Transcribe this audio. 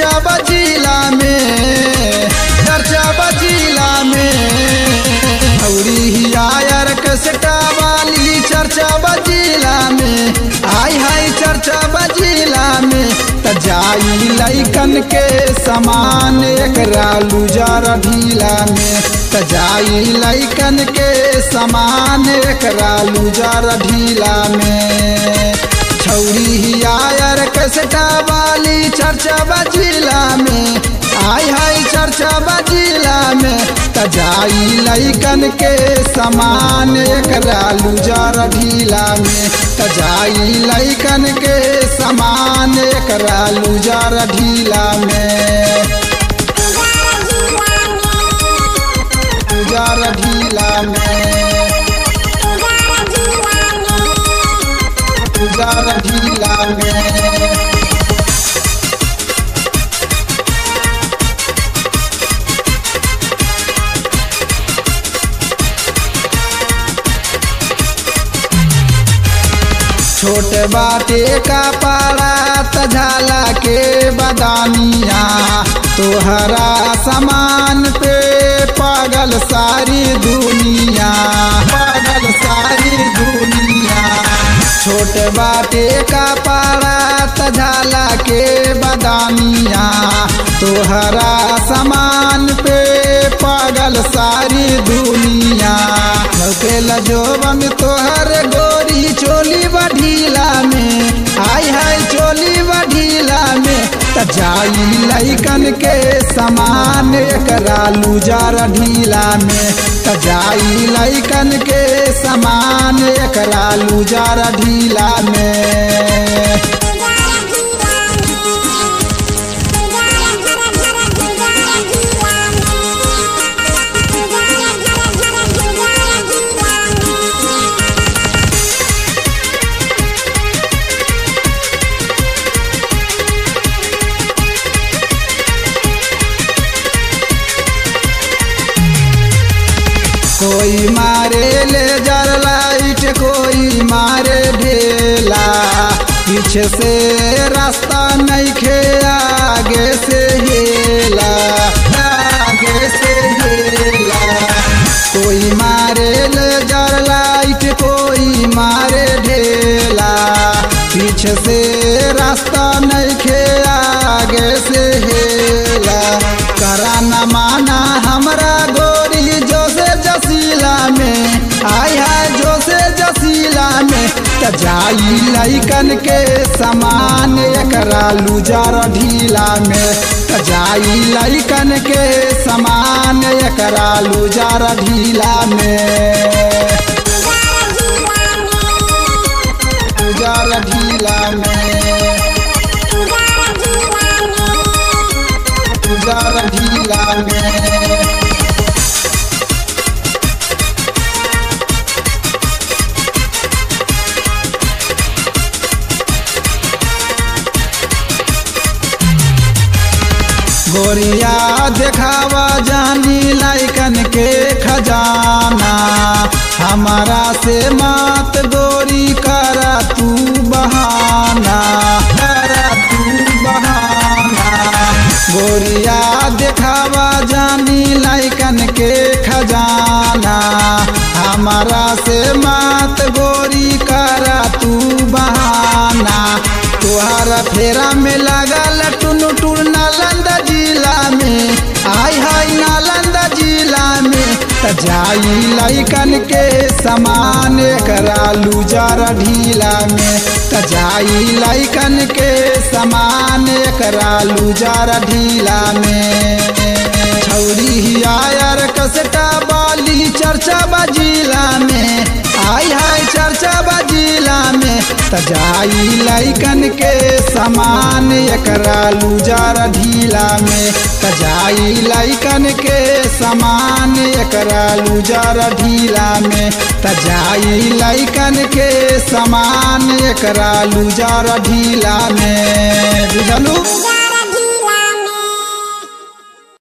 चर्चा बजिला में चर्चा बजिला में हौरी हियायर कसटा वाली चर्चा बजिला में हाय हाय चर्चा बजिला में त जाई लैकन के समान एकरा लुजार ढीला में त जाई लैकन के समान एकरा लुजार ढीला में छौरी हियायर कसटा वाली चर्चा बजिला में आय हाय चर्चा बजिला में त जाई लैकन के समान एकरा लुजार ढीला में त जाई लैकन के समान एकरा लुजार ढीला में लुजार ढीला में लुजार ढीला में छोट बाटे का पारा तझाला के बदानिया तोहरा समान पे पागल सारी दुनिया पागल सारी दुनिया छोट बाटे का पारा तझाला के बदानिया तोहरा समान पे पागल सारी दुनिया लौकेल जोबन तोहर गोरी चोली बढ़ीला में हाय हाय चोली बढ़ीला में त जाई लैकन के समान एकरा लुजार ढीला में त जाई लैकन के समान एकरा लुजार ढीला में कोई मारे ले जर लाइट कोई मारे ढेला पीछे से रास्ता नहीं खे आगे से हेला आगे से हेला कोई मारे ले जर लाइट कोई मारे ढेला पीछे से रास्ता नहीं खे आगे से हेला करा न माना हमरा गोरी जो से जसीला में आय हाय जो से जसीला में त जाई लैकन के समान एकरा लुजार ढीला में त जाई लैकन के समान एकरा लुजार ढीला में लुजार ढीला में लुजार ढीला में गोरिया देखावा जानी लाइकन के खजाना हमारा से मात गोरी करा तू बहाना करा तू बहाना गोरिया देखावा जानी लाइकन के खजाना हमारा से मात गोरी करा तू बहाना तुहारा फेरा में लगल टुन टुन नालंदा जिला में आय हाय नालंदा जिला में त जाई लैकन के समान करा लुजार ढीला में त जाई लैकन के समान करा लुजार ढीला में छौरी हियायर कसटा बाली चर्चा बजिला में आय हाय चर्चा बजिला में त जाई लैकन के समान एकरा लुजार ढीला में त जाई लैकन के समान एकरा लुजार ढीला में त जाई लैकन के समान एकरा लुजार ढीला में बुझलू